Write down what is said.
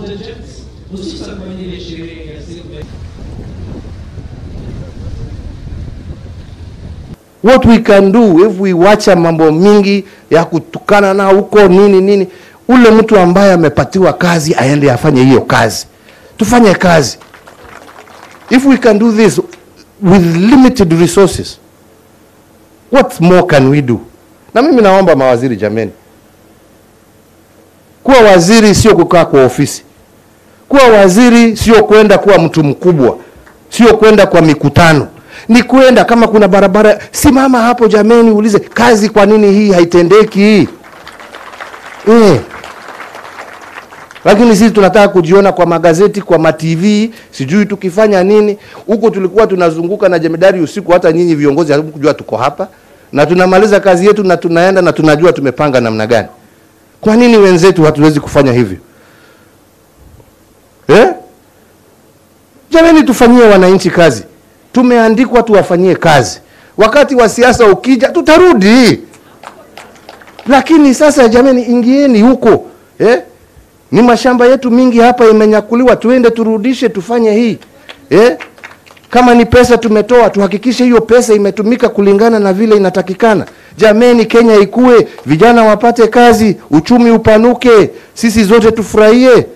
contingents, hususan kwa ajili ya sherehe ya siku ya what we can do if we wacha mambo mingi ya kutukana na huko nini nini, ule mtu ambaye amepatiwa kazi aende afanye hiyo kazi, tufanye kazi. If we can do this with limited resources, what more can we do? Na mimi naomba mawaziri, jameni, kuwa waziri sio kukaa kwa ofisi. Kuwa waziri sio kwenda kuwa mtu mkubwa, sio kwenda kwa mikutano, ni kwenda kama kuna barabara, simama hapo jameni, ulize kazi, kwa nini hii haitendeki hii eh. Lakini sisi tunataka kujiona kwa magazeti, kwa matv, sijui tukifanya nini huko. Tulikuwa tunazunguka na jemedari usiku, hata nyinyi viongozi hamkujua tuko hapa, na tunamaliza kazi yetu na tunaenda na tunajua tumepanga namna gani. Kwa nini wenzetu hatuwezi kufanya hivyo eh? Jamani, tufanyie wananchi kazi. Tumeandikwa tuwafanyie kazi. Wakati wa siasa ukija, tutarudi. Lakini sasa jamani, ingieni huko eh? Ni mashamba yetu mingi hapa imenyakuliwa, tuende turudishe, tufanye hii eh? Kama ni pesa tumetoa, tuhakikishe hiyo pesa imetumika kulingana na vile inatakikana. Jameni, Kenya ikue, vijana wapate kazi, uchumi upanuke, sisi zote tufurahie.